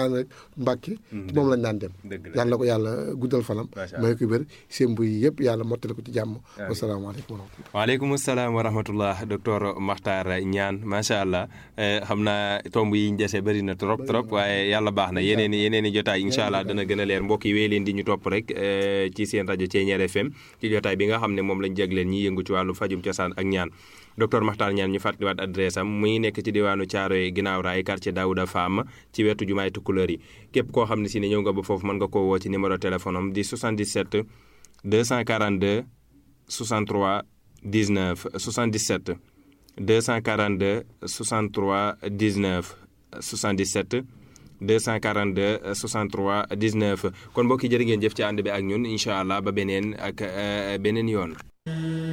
ñaan rek Mbàkke moom lañ daan dem yàlla na ko yàlla guddal fanam may ko wér seen buy yëpp yàlla mottali ko ci jàmm wasalaamaaleykum wa rahmatullah waaleykum salaam wa rahmatullah docteur Makhtar Niane macha allah xam naa tomb yi ñu dese bëri na trop trop waaye yàlla baax na yeneen i yeneen i jotaay incha allah dana gën a leer mbokk yi wéy leen di ñu topp rek ci seen rajo Thiéniere FM ci jotaay bi nga xam ne moom lañ jagleen ñi yëngu ci wàllu fajum cosaan ak ñaan docteur Makhtar Niane ñu fàttaliwaat adresse am muy nekk ci diwaanu Thiaroye ginnaaw raay quartier Daouda Fam ci wetu jumaay Tukulóor yi képp koo xam ne si ne ñëw nga ba foofu mën nga koo woo ci numéro téléphone am di 77 242 63 19 77 242 63 19 77 242 63 19 kon mbokki jërë ngeen jëf ci ànd bi ak ñun incha allah ba beneen ak beneen yoon